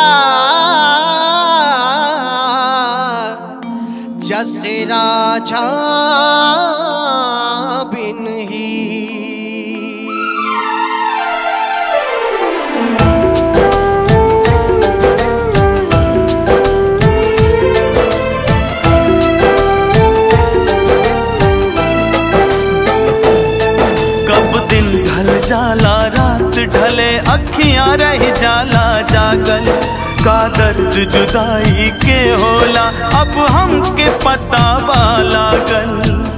जस राजा बिन ही कब दिन ढल जाला रात ढले अखियां रह जाला जागल का दर्द जुदाई के होला अब हमके पता बा लागल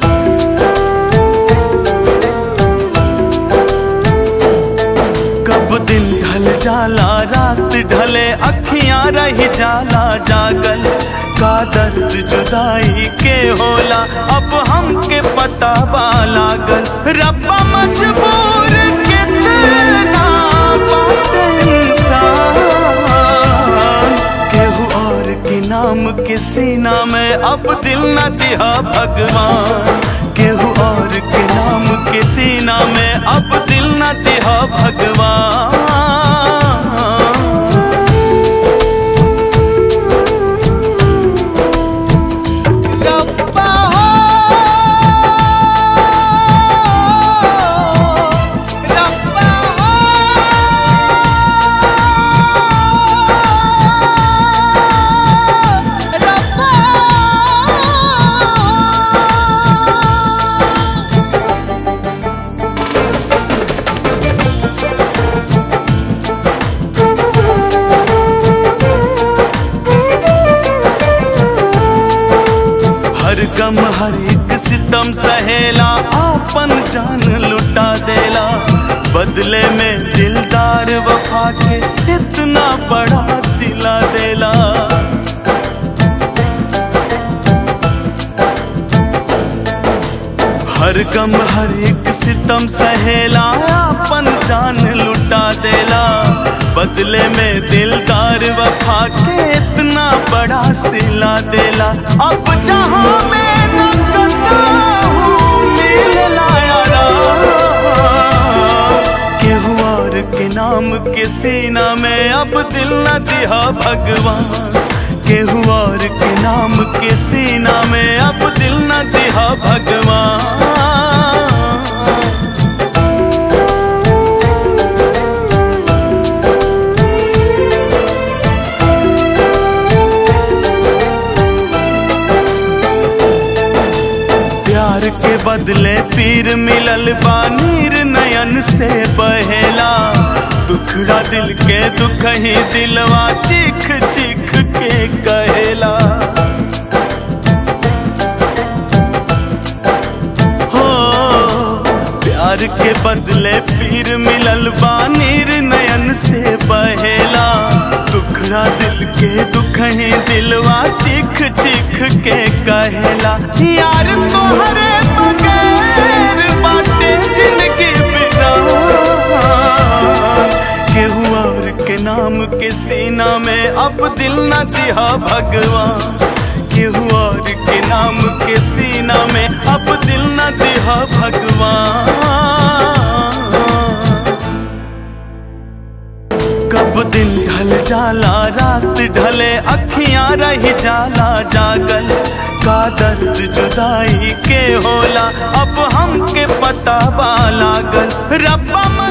कब दिन ढल जाला रात ढले अखियां रह जाला जागल का दर्द जुदाई के होला अब हमके पता बा लागल रब्बा मजबूर कितना बात इंसान केहू और के नाम के सीना में अब दिल न दिया भगवान केहू और के नाम के सीना में अब दिल न दिया भगवान रब्बा हो रब्बा हो रब्बा हर गम हर एक सितम सहेला आपन जान लुटा देला बदले में दिलदार वफा के इतना बड़ा सिला देला हर गम हर एक सितम सहेला आपन जान लुटा देला बदले में दिलदार वफा के इतना बड़ा सिला देला अब जहां मैं न करता हूँ मिलना यारा केहू और के नाम के सीना में अब दिल न दिया भगवान केहू और के नाम के सीना में अब दिल न दिया भगवान प्यार के बदले पीर मिलल बा नीर नयन से बहेला दुखड़ा दिल के दुख ही दिलवा चीख चीख के कहेला हो प्यार के बदले पीर मिलल बा नीर नयन से बहेला दुखड़ा दिल के दुख ही दिलवा चीख चीख के कहेला यार तोहरे बगैर बाटे जिंदगी बिना केहू और के नाम के सीना में अब दिल न दिया भगवान केहू और के नाम के सीना में अब दिल न दिया भगवान कब दिन ढल जाला रात ढले अखियां रह जाला जागल का दर्द जुदाई के होला अब हमके पता बा लागल रब्बा